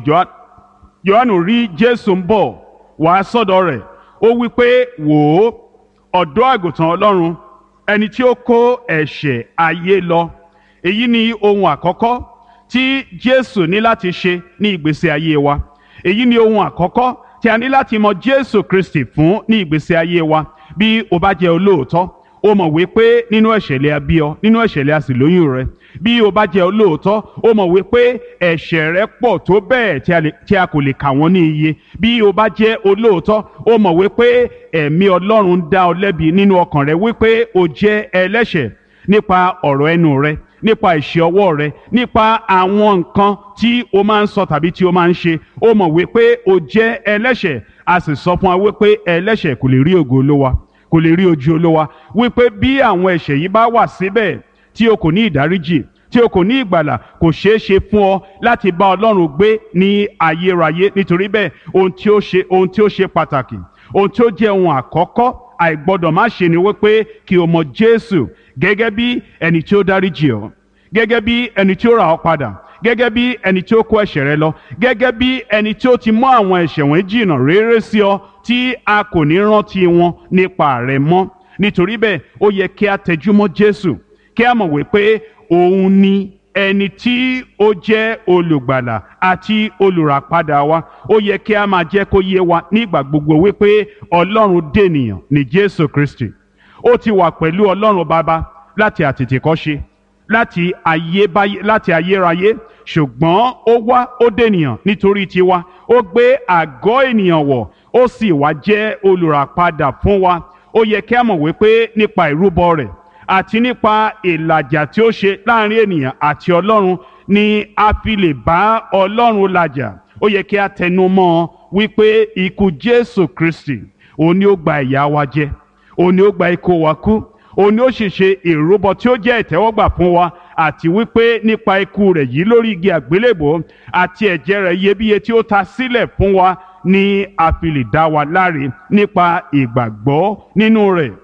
[SPEAKER 3] johanu rí jésù ń bọ̀ wá sọ́dọ̀ rẹ̀ ó wí pé wò ó ọ̀dọ́ àgùntàn ọlọ́run ẹni tí ó kó ẹ̀ṣẹ̀ ayé lọ èyí ni ohun àkọ́kọ́ tí jésù ní láti ṣe ní ìgbésí ayé wa èyí ni ohun àkọ́kọ́ tí a ní láti mọ jésù kristi fún ní ìgbésí ayé wa bí o bá jẹ́ olóòótọ́ o mọ̀ wípé nínú ẹ̀ṣẹ̀lẹ̀ abí ọ nínú ẹ̀ṣẹ̀lẹ̀ àsìlóyún rẹ bí o bá jẹ́ olóòótọ́ o mọ̀ wípé ẹ̀ṣẹ̀ rẹ pọ̀ tó bẹ́ẹ̀ tí a kò lè kà wọ́n ní iye bí o bá jẹ́ olóòótọ́ o mọ̀ wípé ẹ̀mí ọlọ́run dá ọ lẹ́bi nínú ọkàn rẹ wípé o jẹ́ ẹlẹ́ṣẹ̀ nípa ọ̀rọ̀ ẹnu rẹ nípa ìṣe ọwọ́ rẹ nípa àwọn nǹkan tí o máa ń sọ tàbí tí o máa ń ṣe o mọ̀ wípé o jẹ́ ẹlẹ́ṣẹ̀ a sì sọ fún wa wípé ẹlẹ́ṣẹ̀ kò lè rí ògo olówa kò lè rí ojú olówa wípé bí àwọn ẹ̀ṣẹ̀ yìí bá wà síbẹ̀ tí o kò ní ìdáríjì tí o kò ní ìgbàlà kò ṣeé ṣe fún ọ láti bá ọlọ́run gbé ní ayérayé nítorí bẹ́ẹ̀ ohun tí ó ṣe ohun tí ó ṣe pàtàkì ohun tí ó jẹ́ ohun àkọ́kọ́ àìgbọ́dọ̀ má ṣe ni wípé kí o mọ jésù gẹ́gẹ́ bí ẹni tí ó dáríjì ọ́ gẹ́gẹ́ bí ẹni tí ó rà ọ́ padà gẹ́gẹ́ bí ẹni tí ó kó ẹ̀ṣẹ̀ rẹ lọ gẹ́gẹ́ bí ẹni tí ó ti mú àwọn ẹ̀ṣẹ̀ wọn jìnnà réré sí ọ tí a kò ní rántí wọn nípa rẹ mọ́ nítorí bẹ́ẹ̀ ó yẹ kí a tẹjúmọ́ jésù kí a mọ̀ wípé òun ni ẹni tí ó jẹ́ olùgbàlà àti olùràpadà wa ó yẹ kí a máa jẹ́ kó yé wa nígbà gbogbo wípé ọlọ́run dènìyàn ní jésù kristi ó ti wà pẹ̀lú ọlọ́run bàbá láti àtètèkọ́ṣe láti ayébáyé láti ayérayé ṣùgbọ́n ó wá ó dènìyàn nítorí tiwa ó gbé àgọ́ ènìyàn wọ̀ ó sì wá jẹ́ olùràpadà fún wa ó yẹ kí a mọ̀ wípé nípa ìrúbọ rẹ̀ àti nípa ìlàjà tí ó ṣe láàrin ènìyàn àti ọlọ́run ni a fi lè bá ọlọ́run làjà ó yẹ kí a tẹnu mọ́ ọ wípé ikú jésù kristi òun ni ó gba ìyà wa jẹ òun ni ó gba ikú wa kú òun ni ó sì ṣe ìrúbọ tí ó jẹ́ ìtẹ́wọ́gbà fún wa àti wípé nípa ikú rẹ̀ yìí lórí igi àgbélébò àti ẹ̀jẹ̀ rẹ̀ iyebíye tí ó ta sílẹ̀ fún wa ni a fi lè dá wa láre nípa ìgbàgbọ́ nínú rẹ̀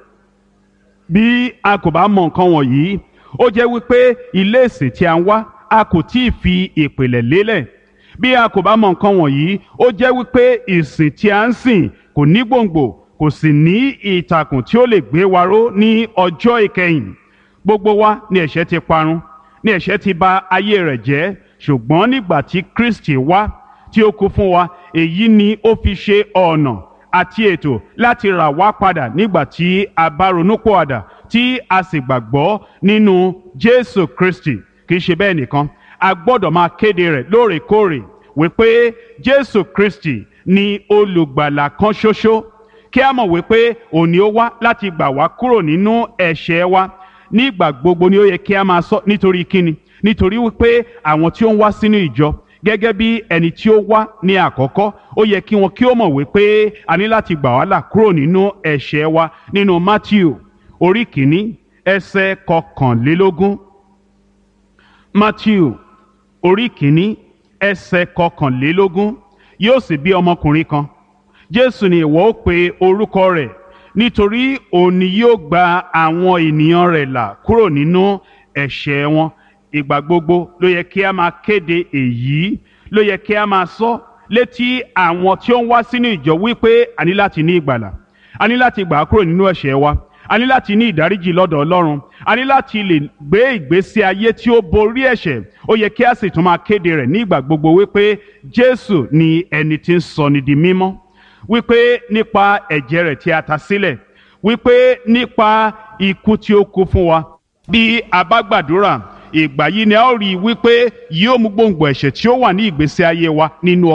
[SPEAKER 3] bí a kò bá mọ nǹkan wọ̀nyí ó jẹ́ wípé ilé ìsìn tí a ń wá a kò tí ì fi ìpìlẹ̀ lélẹ̀ bí a kò bá mọ nǹkan wọ̀nyí ó jẹ́ wípé ìsìn tí a ń sìn kò ní gbòǹgbò kò sì ní ìtàkùn tí ó lè gbé wa ró ní ọjọ́ ìkẹyìn gbogbo wa ni ẹ̀ṣẹ̀ ti parun ni ẹ̀ṣẹ̀ ti bà ayé rẹ̀ jẹ́ ṣùgbọ́n nígbà tí Kristi wá tí ó kú fún wa èyí ni ó fi ṣe ọ̀nà àti ètò láti rà wá padà nígbà tí a bá ronúpọ̀àdà tí a sì gbàgbọ́ nínú Jésù Kristi kì í ṣe bẹ́ẹ̀ nìkan a gbọ́dọ̀ máa kéde rẹ̀ lóòrèkóòrè wípé Jésù Kristi ni olùgbàlà kan ṣoṣo kí a mọ̀ wípé òní ó wá láti gbà wá kúrò nínú ẹ̀ṣẹ̀ wa nígbà gbogbo ni ó yẹ kí a máa sọ nítorí kíni nítorí wípé àwọn tí ó ń wá sínú ìjọ gẹ́gẹ́ bí ẹni tí ó wá ní àkọ́kọ́ ó yẹ kí wọn kí ó mọ̀ wípé a ní láti gbà wá là kúrò nínú ẹ̀ṣẹ̀ wa nínú Matthew orí kìíní ẹsẹ̀ kọkànlélógún Matthew orí kìíní ẹsẹ̀ kọkànlélógún yóò sì bí ọmọkùnrin kan Jésù ni ìwọ ó pe orúkọ rẹ̀ nítorí òun ni yóò gba àwọn ènìyàn rẹ̀ là kúrò nínú ẹ̀ṣẹ̀ wọn ìgbà gbogbo ló yẹ kí a máa kéde èyí ló yẹ kí a máa sọ létí àwọn tí ó ń wá sínú ìjọ wípé a ní láti ní ìgbàlà a ní láti gbà á kúrò nínú ẹ̀ṣẹ̀ wa a ní láti ní ìdáríjì lọ́dọ̀ ọlọ́run a ní láti lè gbé ìgbésí ayé tí ó borí ẹ̀ṣẹ̀ ó yẹ kí a sì tún máa kéde rẹ̀ ní ìgbà gbogbo wípé jésù ni ẹni tí ń sọni di mímọ́ wípé nípa ẹ̀jẹ̀ rẹ̀ tí a ta sílẹ̀ wípé nípa ikú tí ó kú fún wa bí a bá gbàdúrà ìgbà yìí ni a ó rí i wípé yóò mú gbòǹgbò ẹ̀ṣẹ̀ tí ó wà ní ìgbésí ayé wa nínú